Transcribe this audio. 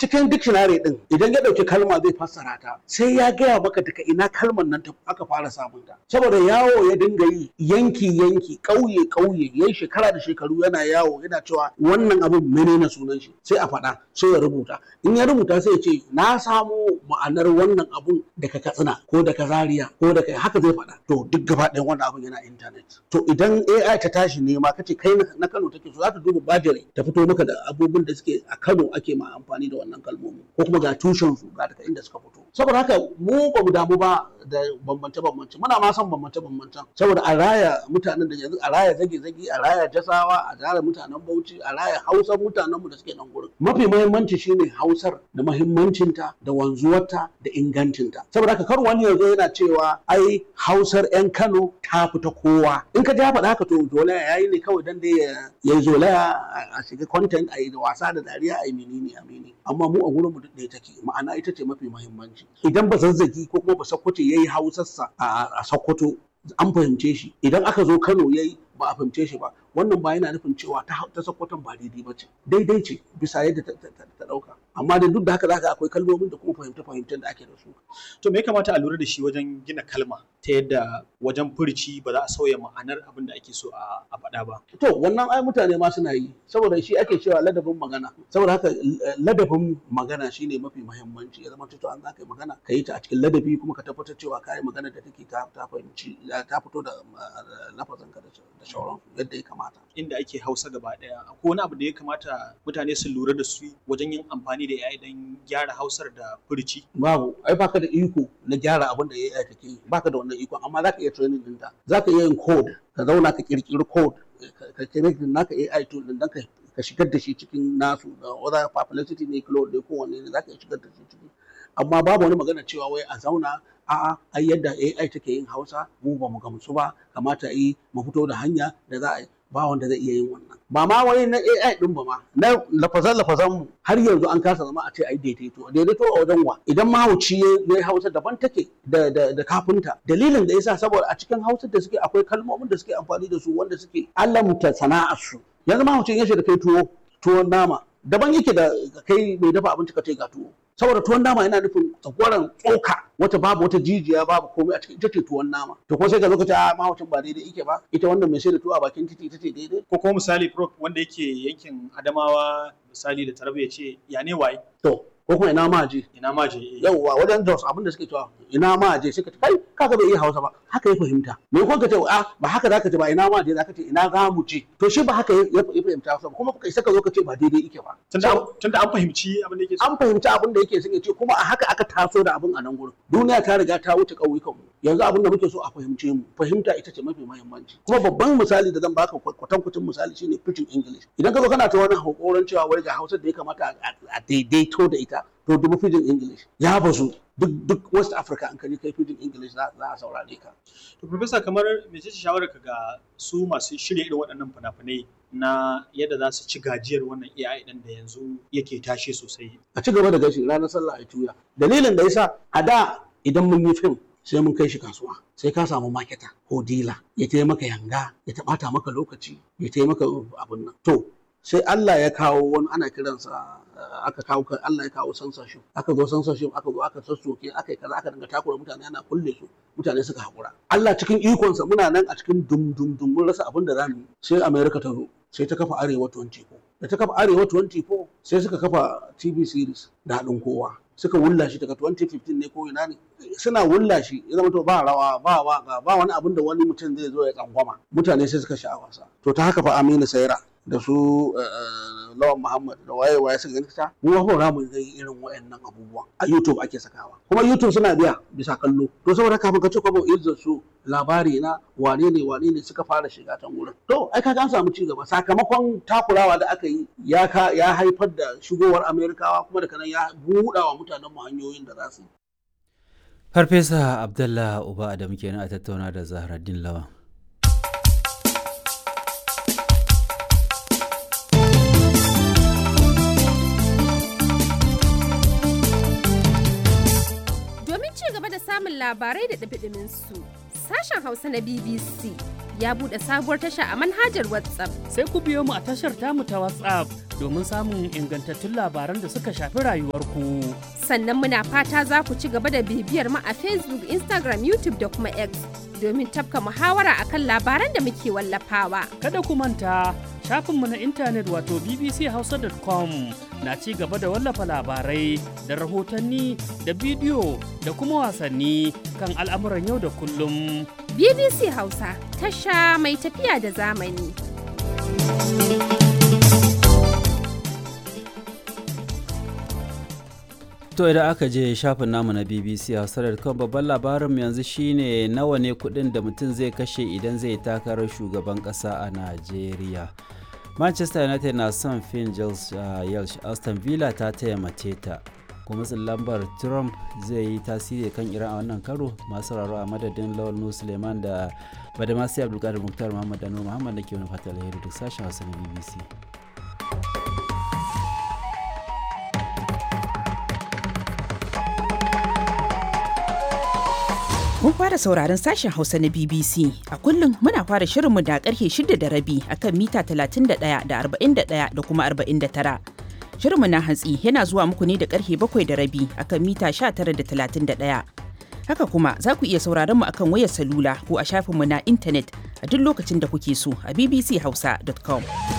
cikin dictionary din idan ya dauki kalma zai fassara ta sai ya gaya maka daga ina kalmar nan aka fara samun ta saboda yawo ya dinga yi yanki yanki ƙauye ƙauye yayi shekara da shekaru yana yawo yana cewa wannan abin menene sunan shi sai a faɗa sai ya rubuta in ya rubuta sai ya ce na samo ma'anar wannan abun daga katsina ko daga zaria ko daga haka zai faɗa to duk gaba ɗayan wannan abun yana intanet to idan AI ta tashi nema kace kai na Kano take so za ta duba bajire ta fito maka da abubuwan da suke a Kano ake ma amfani da wannan kalmomi ko kuma ga tushen su ga daga inda suka fito saboda haka mu ba mu damu ba da bambance bambance muna ma son bambance bambance saboda a raya mutanen da yanzu a raya zage zage a raya jasawa a raya mutanen Bauchi a raya Hausar mutanen mu da suke nan gurin mafi muhimmanci shine Hausar da muhimmancinta da wanzuwarta da ingancinta saboda haka kar wani yanzu yana cewa ai Hausar 'yan Kano ta fita kowa in ka ja faɗa haka to zolaya yayi ne kawai dan dai ya yi zolaya a shiga content a yi da wasa da dariya a yi menene a menene amma mu a gurin mu duk ɗaya take ma'ana ita ce mafi muhimmanci idan ba zazzagi ko kuma ba sakkwato yayi hausarsa a sakkwato an fahimce shi idan aka zo Kano yayi ba a fahimce shi ba wannan ba yana nufin cewa ta ta sakkwaton ba daidai ba ce daidai ce bisa yadda ta ɗauka amma da duk da haka zaka akwai kalmomin da kuma fahimta fahimtar da ake da su to me ya kamata a lura da shi wajen gina kalma ta yadda wajen furici ba za a sauya ma'anar abin da ake so a faɗa ba to wannan ai mutane ma suna yi saboda shi ake cewa ladabin magana saboda haka ladabin magana shine mafi muhimmanci ya zama to an zaka yi magana ka yi ta a cikin ladabi kuma ka tabbatar cewa ka yi magana da take ta ta fahimci ta fito da lafazin ka da shauran yadda ya kamata inda ake hausa gaba daya akwai wani abu da ya kamata mutane su lura da su wajen yin amfani da AI don gyara hausar da furici babu ai baka da iko na gyara abin da AI take yi baka da wannan iko amma zaka iya training din ta zaka iya yin code ka zauna ka kirkiri code ka connect naka AI tool din dan ka ka shigar da shi cikin nasu da whether publicity ne cloud ne ko wanne ne zaka iya shigar da shi ciki amma babu wani magana cewa wai a zauna a'a ai yadda AI take yin Hausa mu ba mu gamsu ba kamata yi mu fito da hanya da za a yi ba wanda zai iya yin wannan ba ma wai na AI din ba ma na lafazan lafazan mu har yanzu an kasa zama a ce ai daidaito daidaito a wajen wa idan mahauci ya Hausa daban take da da da kafinta dalilin da yasa saboda a cikin Hausa da suke akwai kalmomin da suke amfani da su wanda suke alamta sana'ar su yanzu mahaucin ya da kai tuwo tuwon nama daban yake da kai mai dafa abinci ka ce ga tuwo saboda tuwon nama yana nufin tsakwaran tsoka wata babu wata jijiya babu komai a cikin ita ce tuwon nama to ko sai ka zo ka ce a mahaucin ba daidai yake ba ita wannan mai sai da tuwo a bakin titi ita ce daidai ko kuma misali prof wanda yake yankin adamawa misali da tarbe ya ce ya ne waye to ko kuma ina ma je ina ma je yauwa wajen Jos abinda suke cewa ina ma je suka ce kai kaga bai iya Hausa ba haka ya fahimta me ko ka ce a ba haka zaka ce ba ina ma je zaka ce ina za mu je to shi ba haka ya fahimta Hausa ba kuma kai saka zo ka ce ba daidai yake ba tunda an fahimci abin da yake an fahimci abin da yake sun ce kuma a haka aka taso da abin a nan gurin duniya ta riga ta wuce ƙauyukan mu yanzu abin da muke so a fahimce mu fahimta ita ce mafi muhimmanci kuma babban misali da zan baka kwatankwacin misali shine pidgin English idan ka zo kana ta wani hakoran cewa wai ga Hausa da ya kamata a daidaito da ita to dubu pidgin English ya bazu duk duk West Africa an kaje kai pidgin English za a saurare ka to professor kamar mece ce shawarar ka ga su masu shirya irin waɗannan fina-finai na yadda za su ci gajiyar wannan AI ɗin da yanzu yake tashi sosai a ci gaba da gashi ranar sallah a tuya dalilin da yasa a da idan mun yi fim sai mun kai shi kasuwa sai ka samu maketa ko dila ya taya maka yanga ya taɓata maka lokaci ya taya maka abin nan to sai Allah ya kawo wani ana kiransa aka kawo Allah ya kawo censorship aka zo censorship aka zo aka sassoke aka yi kaza aka dinga takura mutane ana kulle su mutane suka haƙura Allah cikin ikonsa muna nan a cikin dum dum dum mun rasa abin da zamu yi sai America ta zo sai ta kafa Arewa 24 da ta kafa Arewa 24 sai suka kafa TV series da haɗin kowa suka wulla shi daga 2015 ne ko ina ne suna wulla shi ya zama to ba rawa ba waka ba wani abin da wani mutum zai zo ya tsangwama mutane sai suka sha wasa to ta haka fa Aminu Saira da su Lawan Muhammad da waye waye suka gani ta mu ba mu ga irin wayannan abubuwan a YouTube ake sakawa kuma YouTube suna biya bisa kallo to saboda kafin ka ce kwabo izzar su labari na wane ne wane ne suka fara shiga can wurin to ai kaga an samu ci gaba sakamakon takurawa da aka yi ya ka ya haifar da shigowar Amerikawa kuma da kanan ya buɗa wa mutanen mu hanyoyin da za su yi Farfesa Abdullah Uba Adam kenan a tattauna da Zahraddin Lawan. Domin ci gaba da samun labarai da ɗabiɗimin su, sashen Hausa na BBC ya buɗe sabuwar tasha a manhajar WhatsApp. Sai ku biyo mu a tashar tamu ta WhatsApp domin samun ingantattun labaran da suka shafi rayuwarku. Sannan muna fata za ku ci gaba da bibiyar mu a Facebook, Instagram, YouTube da kuma X domin tafka muhawara akan labaran da muke wallafawa. Kada ku manta shafinmu na intanet wato bbchausa.com na ci gaba da wallafa labarai da rahotanni da bidiyo da kuma wasanni kan al'amuran yau da kullum. BBC Hausa, tasha mai tafiya da zamani. To idan aka je shafin namu na BBC Hausa.com babban labarin yanzu shine nawa ne kudin da mutum zai kashe idan zai takarar shugaban kasa a Najeriya. Manchester United na son Finn Yelsh Aston Villa ta taya mace ta. kuma lambar Trump zai yi tasiri kan Iran a wannan karo masu sauraro a madadin Lawal Nu Suleiman da Badamasi Abdulkadir Muktar Muhammad Dano Muhammad da ke wani fata alheri duk sashen Hausa na BBC. Mun fara sauraron sashen Hausa na BBC. A kullum muna fara shirinmu da karfe shida da rabi akan mita 31 da 41 da kuma 49. Shirinmu na hantsi yana zuwa muku ne da karfe bakwai da rabi akan mita 19 da 31. Haka kuma za ku iya sauraron mu akan wayar salula ko a shafinmu na intanet a duk lokacin da kuke so a bbchausa.com.